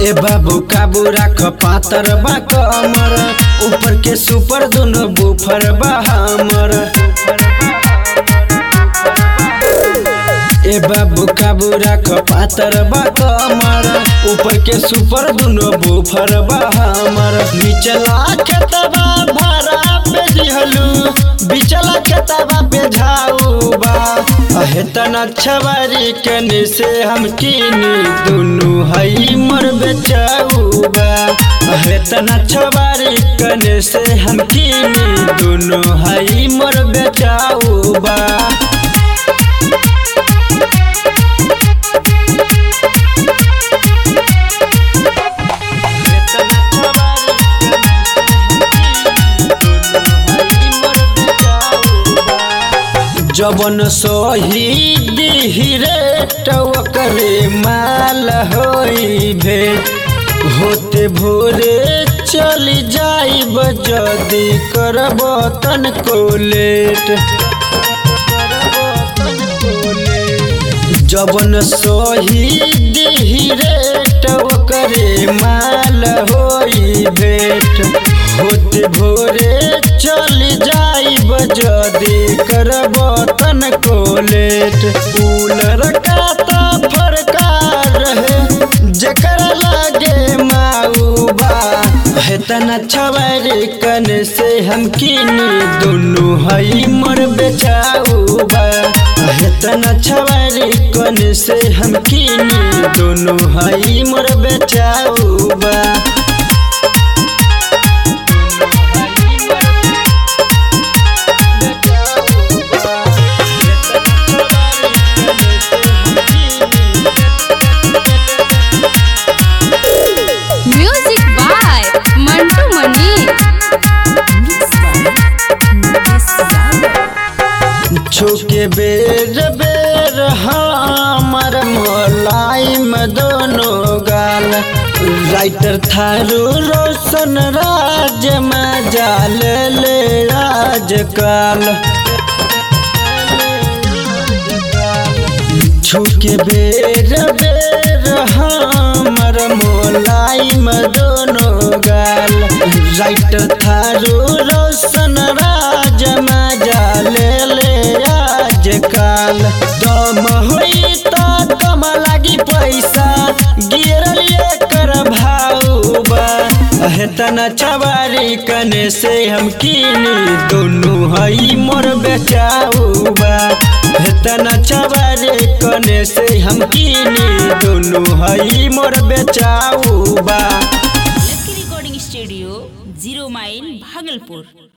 ए बाबू काबू राख पातर बा कमर ऊपर के सुपर दोनों बुफर बा हमर ए बाबू काबू राख पातर बा कमर ऊपर के सुपर दोनों बुफर बा हमर निचला खेतबा भरा पे दिहलू बिचला खेतबा पे झाऊ बा अहे तना छवारी कने से हम कीनी दुनु हई मर बेचाऊ बा अहे तना छवारी कने से हम कीनी दुनु हई मर बेचाऊ बा जवन शहीद हिरेट ओकरे माल होई भेट होते भोरे चली जाइब जदी करब तन को लेट जवन शहीद हिरेट ओकरे माल होई भेट होते भोरे चली जाइब जदी करब तन को लेट कूलर का तो फरकार रहे जेकर लागे माऊबा है तना छवारी कन से हम कीनी दुनु हई मर बेचाऊबा है तना छवारी कन से हम कीनी दुनु हई मर बेचाऊबा म्यूजिक बाय मंटू मनी छुके बेर बेर हमर मोलाई में दोनों गाल राइटर थारू रोशन राज में जाल ले आजकल छुके बेर बेर हमर मोलाई में दोनों गाल राइटर थारू रोशन राज में जाल ले आजकल दम होई तो दम लागी पैसा गिरल कर भाऊबा हेतना चवारी कने से हम कीनी दोनों हई मोर बेचाऊबा हेतना चवारी कने से हम कीनी दोनों हई मोर बेचाऊबा Lucky recording studio zero mile Bhagalpur